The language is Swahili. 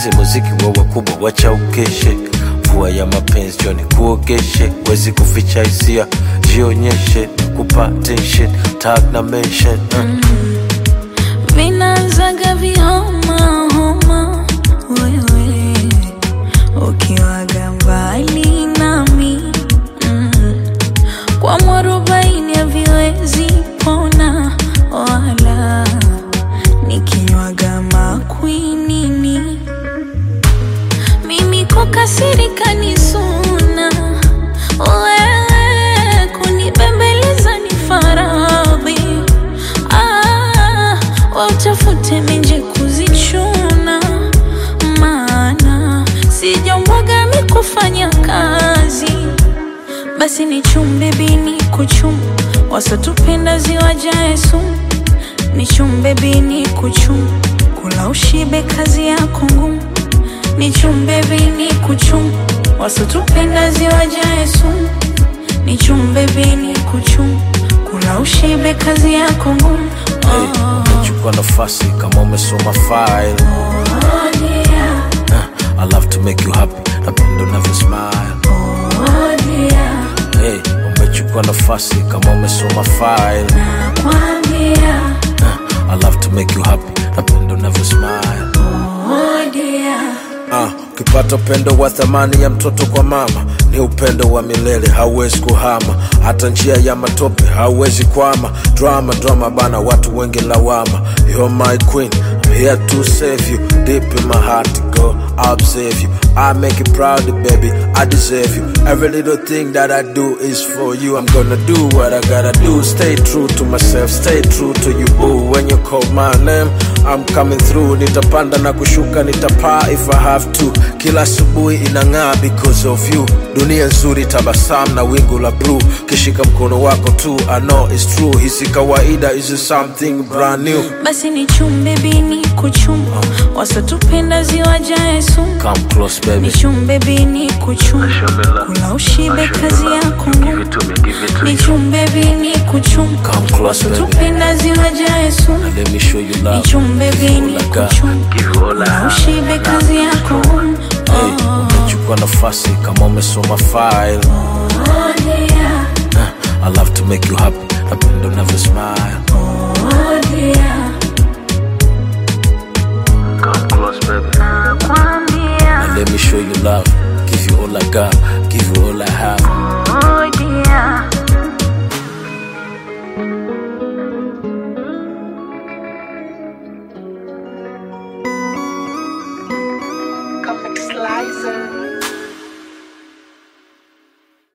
mapenzi muziki wa wakubwa wacha ukeshe mvua ya mapenzi joni kuogeshe wezi kuficha hisia jionyeshe kupa tension tag na mention uh. vinaanzaga vihoma homa wewe ukiwaga mbali nami mm. kwa mwarobaini haviwezi pona wala nikinywaga makwinini mimi kukasirika ni suna wewe kunibembeleza ni faradhi ah, wautafute menje kuzichuna maana sijambwaga mi kufanya kazi basi ni chumbe bini kuchum wasotupenda ziwajae sumu ni chumbe bini kuchum kula ushibe kazi yako ngumu ni chumbe bini kuchum wasotupenda ziwajae sumu ni chumbe bini kuchum kula ushibe kazi yako ngumu Hey, umechukua nafasi kama umesoma file Oh, yeah. uh, I love to make you happy napenda unavyo smile Oh, yeah. hey, umechukua nafasi kama umesoma file Nakwambia, uh, I love to make you happy napenda unavyo smile oh, dear. Ah, ukipata upendo wa thamani ya mtoto kwa mama ni upendo wa milele, hauwezi kuhama. Hata njia ya matope hauwezi kwama. Drama drama bana, watu wengi lawama. You're my queen, I'm here to save you. Deep in my heart, girl, I'll observe you. I make you proud, baby, I deserve you. Every little thing that I do is for you. I'm gonna do what I gotta do. Stay true to myself, stay true to you, boo. When you call my name, I'm coming through. Nitapanda na kushuka, nitapaa if I have to. Kila asubuhi inang'aa because of you. Dunia nzuri, tabasamu na wingu la blue. Kishika mkono wako tu, I know it's true. Hisi kawaida, is something brand new. basi ni chumbe bini kuchum wasotupenda ziwajae sumu Come close, ni baby. chumbe bini kuchum kula ushibe kazi yako ngumu ni chumbe bini kuchum Come close, baby. wasotupenda ziwajae sumu Let me show you ni love. chumbe bini Give you all I got. kuchum Give you all I kula have. ushibe kazi yako ngumu Hey, umechukua nafasi kama umesoma file. Oh, dear. Uh, I love to make you happy. Napenda unavyo smile. Oh, dear. Come close, baby. Nakwambia, And let me show you love. Give you all I got. Give you all I have. oh, dear. Comic Slicer.